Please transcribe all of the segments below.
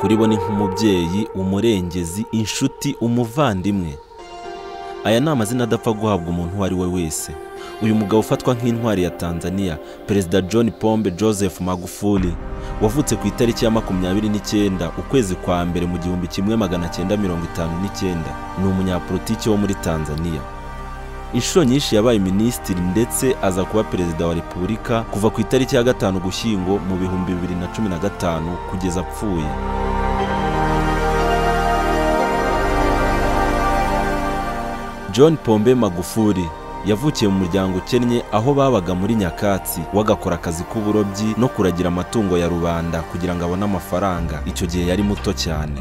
kuri bo ni nk'umubyeyi umurengezi inshuti umuvandimwe aya ni amazina adapfa guhabwa umuntu uwo ari we wese uyu mugabo ufatwa nk'intwari ya tanzania perezida john pombe joseph magufuli wavutse ku itariki ya makumyabiri n'icyenda ukwezi kwa mbere mu gihumbi kimwe magana cyenda mirongo itanu n'icyenda ni umunyapolitiki wo muri tanzania inshuro nyinshi yabaye minisitiri ndetse aza kuba perezida wa repubulika kuva ku itariki ya gatanu gushyingo mu bihumbi bibiri na cumi na gatanu kugeza apfuye john pombe magufuri yavukiye mu muryango ukennye aho babaga muri nyakatsi wagakora akazi k'uburobyi no kuragira amatungo ya rubanda kugira ngo abone amafaranga icyo gihe yari muto cyane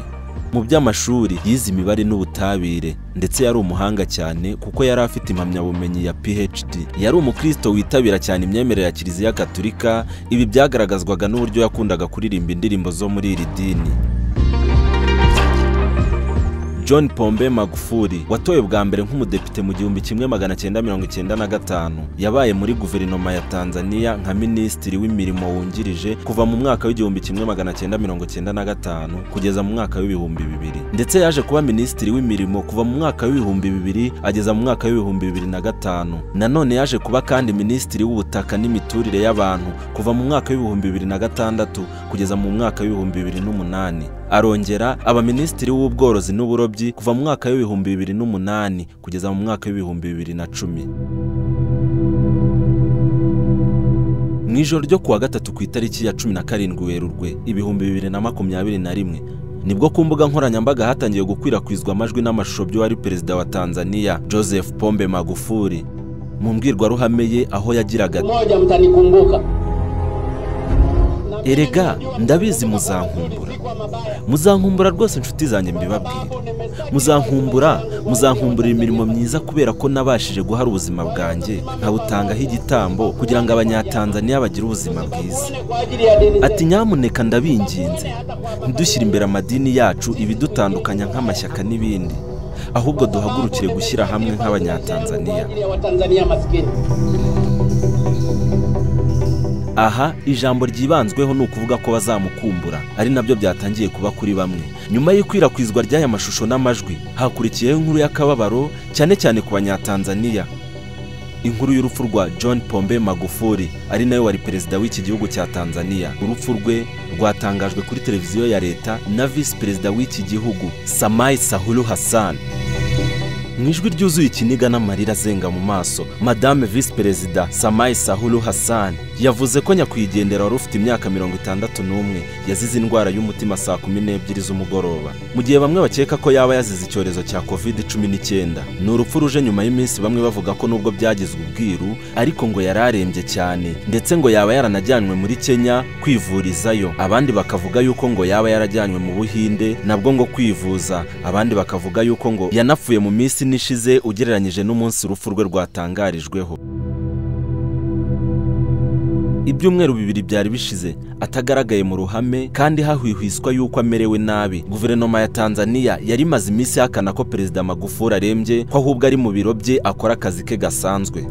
mu by'amashuri yize imibare n'ubutabire ndetse yari umuhanga cyane kuko yari afite impamyabumenyi ya PhD yari umukristo witabira cyane imyemerere ya kiliziya gaturika ibi byagaragazwaga n'uburyo yakundaga kuririmba indirimbo zo muri iri dini John Pombe Magufuli watowe bwa mbere nk'umudepite mu gihumbi kimwe magana cyenda mirongo icyenda na gatanu yabaye muri guverinoma ya Tanzania nka minisitiri w'imirimo wungirije kuva mu mwaka w'igihumbi kimwe magana cyenda mirongo cyenda na gatanu kugeza mu mwaka w'ibihumbi bibiri ndetse yaje kuba minisitiri w'imirimo kuva mu mwaka w'ibihumbi bibiri ageza mu mwaka w'ibihumbi bibiri na gatanu nanone yaje kuba kandi minisitiri w'ubutaka n'imiturire y'abantu kuva mu mwaka w'ibihumbi bibiri na gatandatu kugeza mu mwaka w'ibihumbi bibiri n'umunani arongera aba minisitiri w'ubworozi n'uburobyi kuva mu mwaka w'ibihumbi bibiri n'umunani kugeza mu mwaka w'ibihumbi bibiri na cumi mu ijoro ryo kuwa gatatu ku itariki ya cumi na karindwi werurwe ibihumbi bibiri na makumyabiri na rimwe nibwo ku mbuga nkoranyambaga hatangiye gukwirakwizwa amajwi n'amashusho by'uwari perezida wa tanzania joseph pombe magufuli mu mbwirwaruhame ye aho yagiraga moja mtanikumbuka erega ndabizi muzankumbura muzankumbura rwose inshuti zanjye mbibabwire muzankumbura muzankumbura imirimo myiza kubera ko nabashije guhara ubuzima bwanjye nkabutangaho igitambo kugira ngo abanyatanzaniya bagire ubuzima bwiza ati nyamuneka ndabinginze ntidushyire imbere amadini yacu ibidutandukanya nk'amashyaka n'ibindi ahubwo duhagurukire gushyira hamwe nk'abanyatanzaniya watanzania maskini aha ijambo ryibanzweho ni ukuvuga ko bazamukumbura ari nabyo byatangiye kuba kuri bamwe nyuma y'ikwirakwizwa ry'aya mashusho n'amajwi hakurikiyeho inkuru y'akababaro cyane cyane ku banyatanzaniya inkuru y'urupfu rwa john pombe magufuli ari nawe wari perezida w'iki gihugu cya tanzania urupfu rwe rwatangajwe kuri televiziyo ya leta na visi perezida w'iki gihugu samayi sahuru hassan mu ijwi ryuzuye ikiniga n'amarira azenga mu maso madame visi perezida samayi sahuru hassan yavuze ko nyakwigendera wari ufite imyaka mirongo itandatu n'umwe yazize indwara y'umutima saa kumi n'ebyiri z'umugoroba mu gihe bamwe bakeka ko yaba yazize icyorezo cya covid cumi n'icyenda ni urupfu ruje nyuma y'iminsi bamwe bavuga ko nubwo byagizwe ubwiru ariko ngo yari arembye cyane ndetse ngo yaba yaranajyanywe muri kenya kwivurizayo abandi bakavuga yuko ngo yaba yarajyanywe mu buhinde nabwo ngo kwivuza abandi bakavuga yuko ngo yanapfuye mu minsi minsi nishize ugereranyije n'umunsi urupfu rwe rwatangarijweho ibyumweru bibiri byari bishize atagaragaye mu ruhame kandi hahwihwiswa yuko amerewe nabi guverinoma ya tanzania yari imaze iminsi ihakana ko perezida magufuli arembye ko ahubwo ari mu biro bye akora akazi ke gasanzwe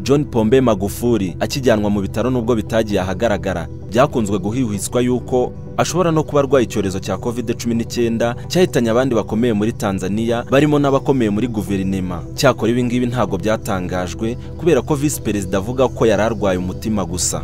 john pombe magufuli akijyanwa mu bitaro nubwo bitagiye ahagaragara byakunzwe guhihwiswa yuko ashobora no kuba arwaye icyorezo cya covid cumi n'icyenda cyahitanye abandi bakomeye muri tanzania barimo n'abakomeye muri guverinema cyakora ibi ngibi ntabwo byatangajwe kubera ko visi perezida avuga ko yari arwaye umutima gusa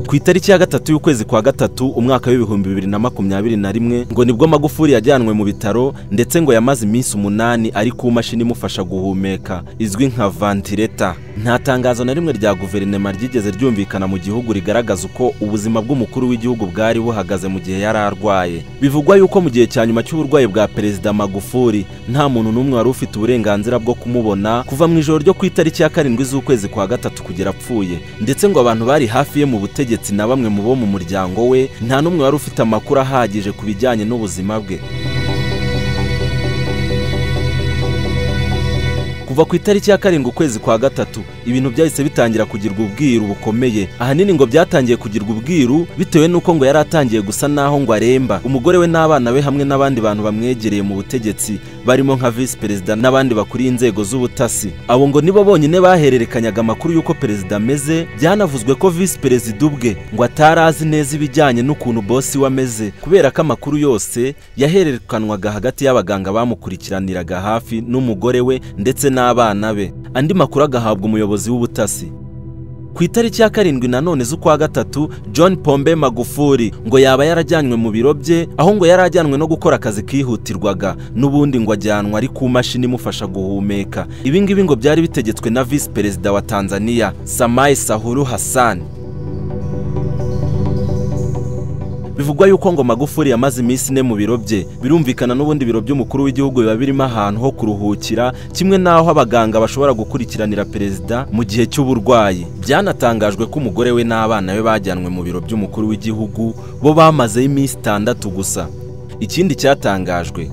ku itariki ya gatatu y'ukwezi kwa gatatu umwaka w'ibihumbi bibiri na makumyabiri na rimwe ngo nibwo magufuli yajyanwe mu bitaro ndetse ngo yamaze iminsi umunani ari ku mashini imufasha guhumeka izwi nka vantileta nta tangazo na rimwe rya guverinema ryigeze ryumvikana mu gihugu rigaragaza uko ubuzima bw'umukuru w'igihugu bwari buhagaze mu gihe yari arwaye bivugwa yuko mu gihe cya nyuma cy'uburwayi bwa perezida magufuli nta muntu n'umwe wari ufite uburenganzira bwo kumubona kuva mu ijoro ryo ku itariki ya karindwi z'ukwezi kwa gatatu kugera apfuye ndetse ngo abantu bari hafi ye mu butegetsi ubutegetsi na bamwe mu bo mu muryango we nta n'umwe wari ufite amakuru ahagije ku bijyanye n'ubuzima bwe kuva ku itariki ya karindwi ukwezi kwa gatatu ibintu byahise bitangira kugirwa ubwiru bukomeye ahanini ngo byatangiye kugirwa ubwiru bitewe n'uko ngo yari atangiye gusa naho ngo aremba umugore we n'abana be hamwe n'abandi bantu bamwegereye mu butegetsi barimo nka visi perezida n'abandi bakuriye inzego z'ubutasi abo ngo nibo bonyine bahererekanyaga amakuru y'uko perezida ameze byanavuzwe ko visi perezida ubwe ngo atari azi neza ibijyanye n'ukuntu bosi we ameze kubera ko amakuru yose yahererekanwaga hagati y'abaganga bamukurikiraniraga hafi n'umugore we ndetse n'abana be andi makuru agahabwa umuyobozi w'ubutasi ku itariki ya karindwi nanone z'ukwa gatatu john pombe magufuri ngo yaba yarajyanywe mu biro bye aho ngo yari ajyanwe no gukora akazi kihutirwaga n'ubundi ngo ajyanwa ari ku mashini imufasha guhumeka ibi ngibi ngo byari bitegetswe na visi perezida wa tanzania samayi sahuru hassan bivugwa yuko ngo magufuri yamaze iminsi ine mu biro bye birumvikana n'ubundi biro by'umukuru w'igihugu biba birimo ahantu ho kuruhukira kimwe n'aho abaganga bashobora gukurikiranira perezida mu gihe cy'uburwayi byanatangajwe ko umugore we n'abana be bajyanwe mu biro by'umukuru w'igihugu bo bamazeho iminsi itandatu gusa ikindi cyatangajwe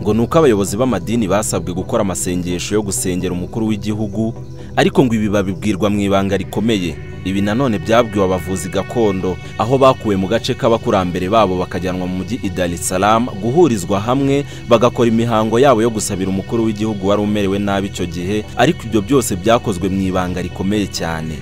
ngo ni uko abayobozi b'amadini basabwe gukora amasengesho yo gusengera umukuru w'igihugu ariko ngo ibi babibwirwa mu ibanga rikomeye ibi nanone byabwiwe abavuzi gakondo aho bakuwe mu gace k'abakurambere babo bakajyanwa mu mujyi i Dar es Salaam guhurizwa hamwe bagakora imihango yabo yo gusabira umukuru w'igihugu wari umerewe nabi icyo gihe ariko ibyo byose byakozwe mu ibanga rikomeye cyane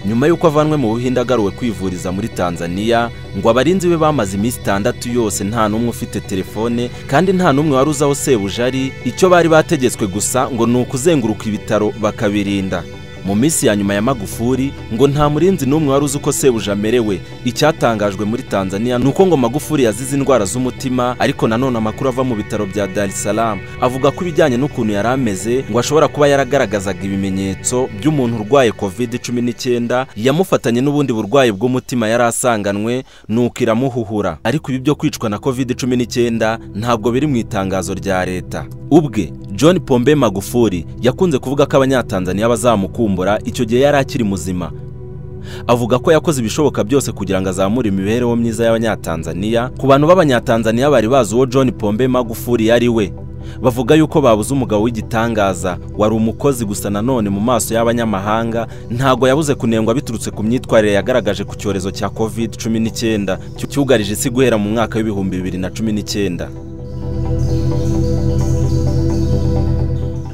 nyuma y'uko avanwe mu buhinde agaruwe kwivuriza muri tanzania ngo abarinzi be bamaze iminsi itandatu yose nta n'umwe ufite telefone kandi nta n'umwe wari uzi aho sebuja ari icyo bari bategetswe gusa ngo ni ukuzenguruka ibitaro bakabirinda mu minsi ya nyuma ya magufuri ngo nta murinzi n'umwe wari uzi uko sebuja amerewe icyatangajwe muri tanzania ni uko ngo magufuri yazize indwara z'umutima ariko nanone amakuru ava mu bitaro bya dar es salaam avuga ko ibijyanye n'ukuntu yari ameze ngo ashobora kuba yaragaragazaga ibimenyetso by'umuntu urwaye covid cumi n'icyenda yamufatanye n'ubundi burwayi bw'umutima yari asanganwe nuko iramuhuhura ariko ibi byo kwicwa na covid cumi n'icyenda ntabwo biri mu itangazo rya leta ubwe john pombe magufuri yakunze kuvuga ko abanyatanzaniya bazamukumbura icyo gihe yari akiri muzima avuga ko yakoze ibishoboka byose kugira ngo azamure imibereho myiza y'abanyatanzaniya ku bantu b'abanyatanzaniya bari bazi uwo john pombe magufuri yari we bavuga yuko babuze umugabo w'igitangaza wari umukozi gusa nanone mu maso y'abanyamahanga ntago yabuze kunengwa biturutse ku myitwarire yagaragaje ku cyorezo cya covid cumi n'icyenda cyugarije isi guhera mu mwaka w'ibihumbi bibiri na cumi n'icyenda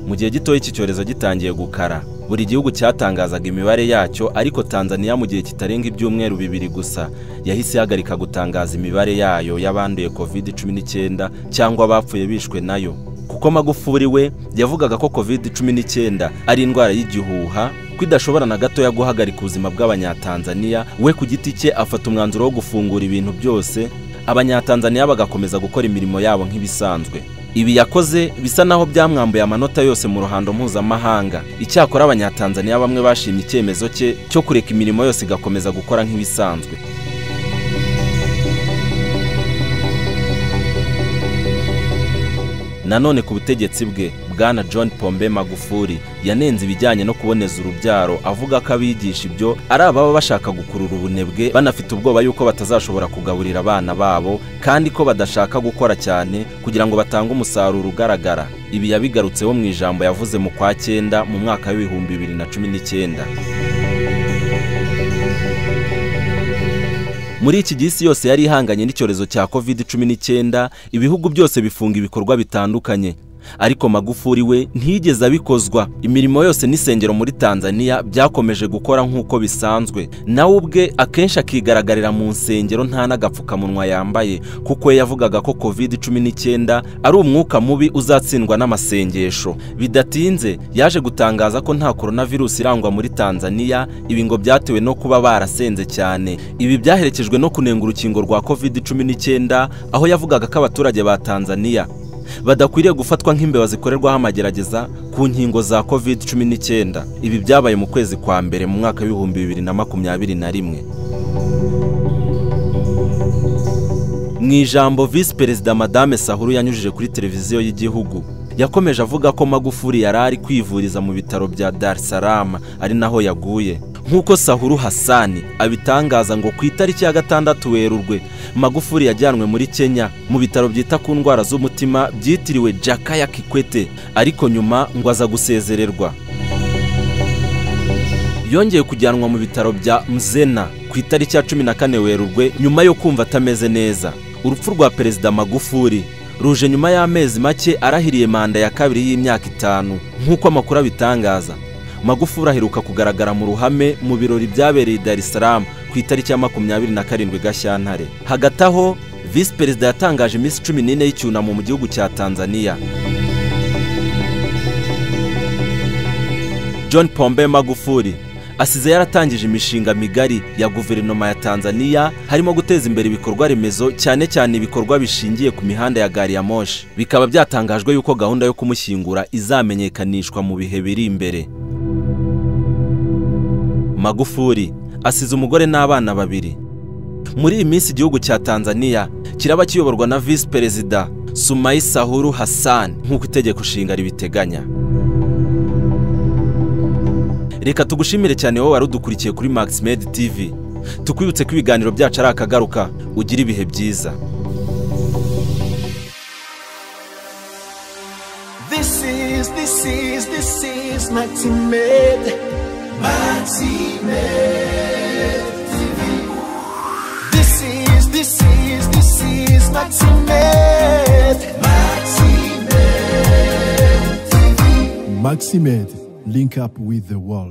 mu gihe gitoya iki cyorezo gitangiye gukara buri gihugu cyatangazaga imibare yacyo ariko tanzaniya mu gihe kitarenga ibyumweru bibiri gusa yahise ihagarika gutangaza imibare yayo y'abanduye covid cumi n'icyenda cyangwa abapfuye bishwe nayo kuko magufuri we yavugaga ko covid cumi n'icyenda ari indwara y'igihuha ko idashobora na gatoya guhagarika ubuzima bw'abanyatanzaniya we ku giti cye afata umwanzuro wo gufungura ibintu byose abanyatanzaniya bagakomeza gukora imirimo yabo nk'ibisanzwe ibi yakoze bisa naho byamwambuye amanota yose mu ruhando mpuzamahanga icyakora abanyatanzaniya bamwe bashimye icyemezo cye cyo kureka imirimo yose igakomeza gukora nk'ibisanzwe nanone ku butegetsi bwe bwana john pombe magufuri yanenze ibijyanye no kuboneza urubyaro avuga ko abigisha ibyo ari ababa bashaka gukurura ubunebwe banafite ubwoba yuko batazashobora kugaburira abana babo kandi ko badashaka gukora cyane kugira ngo batange umusaruro ugaragara ibi yabigarutseho mu ijambo yavuze mu kwa cyenda mu mwaka w'ibihumbi bibiri na cumi n'icyenda muri iki gihe isi yose yari ihanganye n'icyorezo cya covid cumi n'icyenda ibihugu byose bifunga ibikorwa bitandukanye ariko magufuri we ntiyigeze abikozwa imirimo yose n'isengero muri tanzania byakomeje gukora nk'uko bisanzwe nawe ubwe akenshi akigaragarira mu nsengero nta n'agapfukamunwa yambaye kuko we yavugaga ko covid cumi n'icyenda ari umwuka mubi uzatsindwa n'amasengesho bidatinze yaje gutangaza ko nta coronavirusi irangwa muri tanzania ibi ngo byatewe no kuba barasenze cyane ibi byaherekejwe no kunenga urukingo rwa covid cumi n'icyenda aho yavugaga ko abaturage ba tanzania badakwiriye gufatwa nk'imbeba zikorerwaho amagerageza ku nkingo za covid cumi n'icyenda ibi byabaye mu kwezi kwa mbere mu mwaka w'ibihumbi bibiri na makumyabiri na rimwe mu ijambo visi perezida madame sahuru yanyujije kuri televiziyo y'igihugu yakomeje avuga ko magufuri yari ari kwivuriza mu bitaro bya dar es salaam ari naho yaguye nk'uko sahuru hasani abitangaza ngo ku itariki ya gatandatu werurwe magufuri yajyanwe muri kenya mu bitaro byita ku ndwara z'umutima byitiriwe jakaya kikwete ariko nyuma ngo aza gusezererwa yongeye kujyanwa mu bitaro bya mzena ku itariki ya cumi na kane werurwe nyuma yo kumva atameze neza urupfu rwa perezida magufuri ruje nyuma y'amezi make arahiriye manda ya kabiri y'imyaka itanu nk'uko amakuru abitangaza magufuri aheruka kugaragara mu ruhame mu birori byabereye i dar es salaam ku itariki ya makumyabiri na karindwi gashyantare hagati aho visi perezida yatangaje iminsi cumi n'ine y'icyunamo mu gihugu cya tanzania john pombe magufuri asize yaratangije imishinga migari ya guverinoma ya tanzania harimo guteza imbere ibikorwa remezo cyane cyane ibikorwa bishingiye ku mihanda ya gari ya moshi bikaba byatangajwe yuko gahunda yo kumushyingura izamenyekanishwa mu bihe biri imbere magufuri asize umugore n'abana babiri muri iyi minsi igihugu cya tanzania kiraba kiyoborwa na visi perezida sumayi sahuru hassan nk'uko itegeko nshinga ribiteganya reka tugushimire cyane wowe wari udukurikiye kuri max med tv tukwibutse ko ibiganiro byacu ari akagaruka ugira ibihe byiza This is, this is, this is Maxi Med. Maxi Med TV. This is, this is, this is Maxi Med. Maxi Med TV. Maximed, link up with the world.